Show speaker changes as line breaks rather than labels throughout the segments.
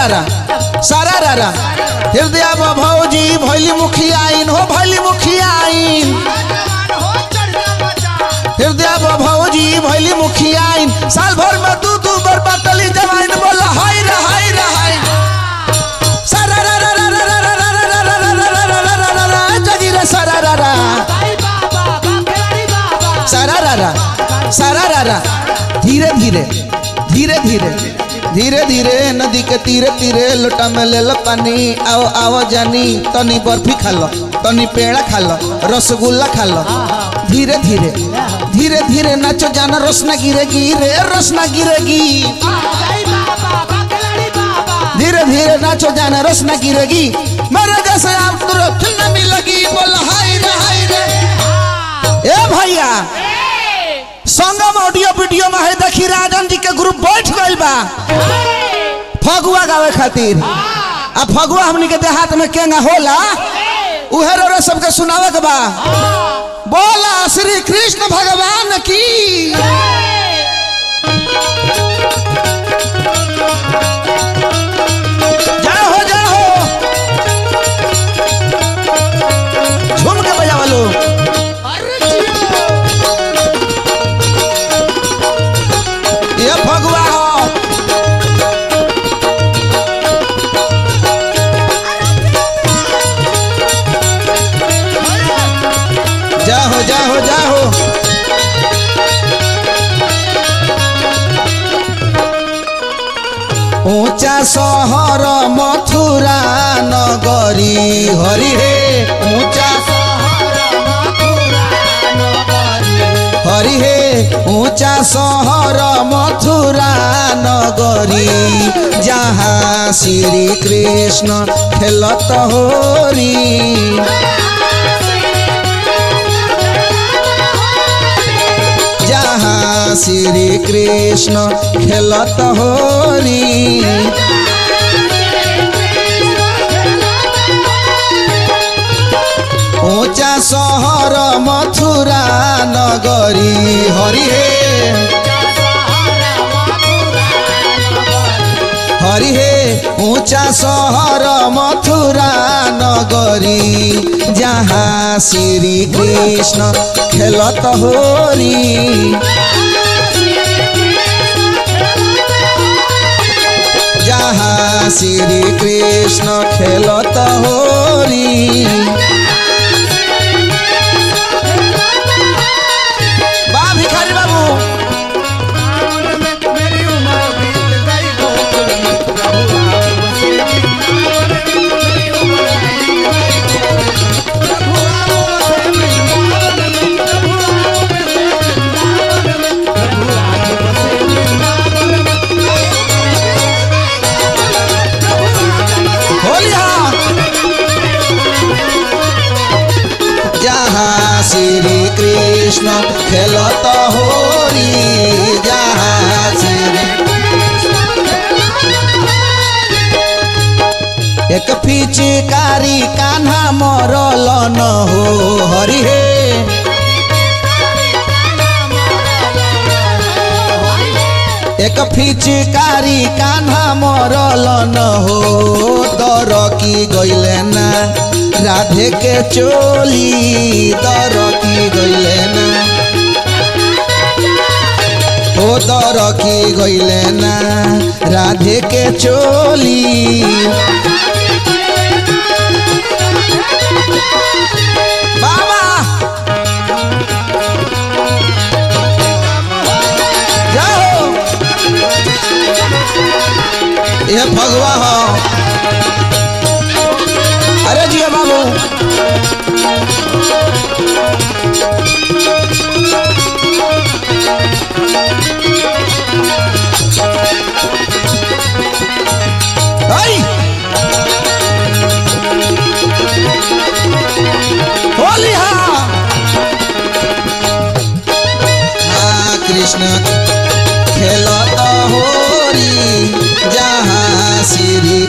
रारा सारा रारा हृदय भौजी भैली मुखियाइन हो भैली मुखियाइन हृदय भौजी भैली मुखियाइन साल भर में दू दू बार बाटली जवाइन बोल हाय रे हाय रे हाय सारा रा रा रा रा रा रा रा रा रा रा रा रा रा रा रा रा जगी रे सारा रा रा सारा रा रा सारा रा रा धीरे धीरे धीरे धीरे धीरे धीरे नदी के तीरे तीरे लोटा में ले लो पानी आओ आओ जानी तनी बर्फी खा लो तनी पेड़ा खा लो रसगुल्ला खा लो धीरे धीरे धीरे धीरे नाचो जाना रोशना गिरेगी रे रोशना गिरेगी धीरे धीरे नाचो जाना रोशना गिरेगी मेरे जैसे आप तुरंत न मिलेगी बोल हाय रे हाय रे ए भैया संगम ऑडियो वीडियो में है देखी राजन जी के ग्रुप बैठ गइल बा फगुआ गावे खातिर आ फगुआ हमनी के देहात में केंगा होला उहे रो सबके सुनावे के बा बोला श्री कृष्ण भगवान की जय हो जय हो झूम के बजावा लो ये फगुआ हो जा हो जा हो जा हो ऊंचा शहर मथुरा नगरी हरि हे ऊंचा हरि हे ऊंचा शहर मथुरा नगरी जहाँ श्री कृष्ण खेलत होरी जहाँ श्री कृष्ण खेलत होरी ऊंचा शहर मथुरा नगरी हरि हे हरि हे ऊंचा शहर मथुरा नगरी जहाँ श्री कृष्ण खेलत होरी जहाँ श्री कृष्ण खेलत होरी बा भिखारी बाबू होलिया जहाँ श्री कृष्ण खेलत होरी जहाँ श्री एक पिचकारी कान्हा मरल न हो हरि हे एक पिचकारी कान्हा मरल न हो दर की गइले ना राधे के चोली दर की गइले ना ओ दर की गइले ना राधे के चोली बाबा जाओ ये भगवा हो अरे जिया बाबू आई होली हाँ हाँ कृष्ण खेलत होरी जहाँ श्री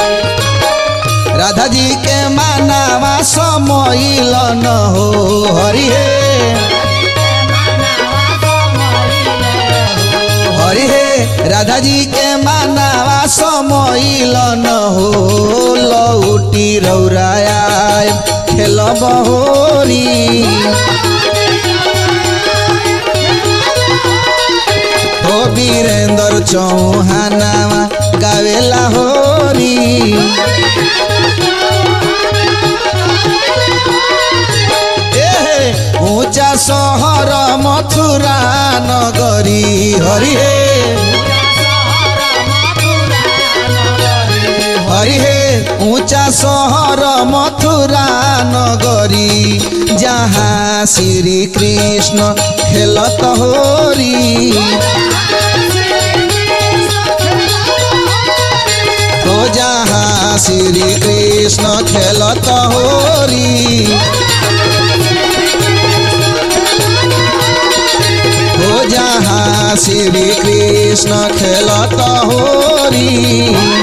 राधा जी के मानावा समइल न हो हरि हे हरि हे राधा जी के मानावा समइल न हो लौटी रौराया खेल बहोरी हो वीरेंद्र चौहानावा गावेला होरी एहे ऊंचा सहर मथुरा नगरी हरि हे हरि हे ऊंचा सहर मथुरा नगरी जहाँ श्री कृष्ण खेलत होरी हो जहाँ श्री कृष्ण खेलत होरी हो जहाँ श्री कृष्ण खेलत होरी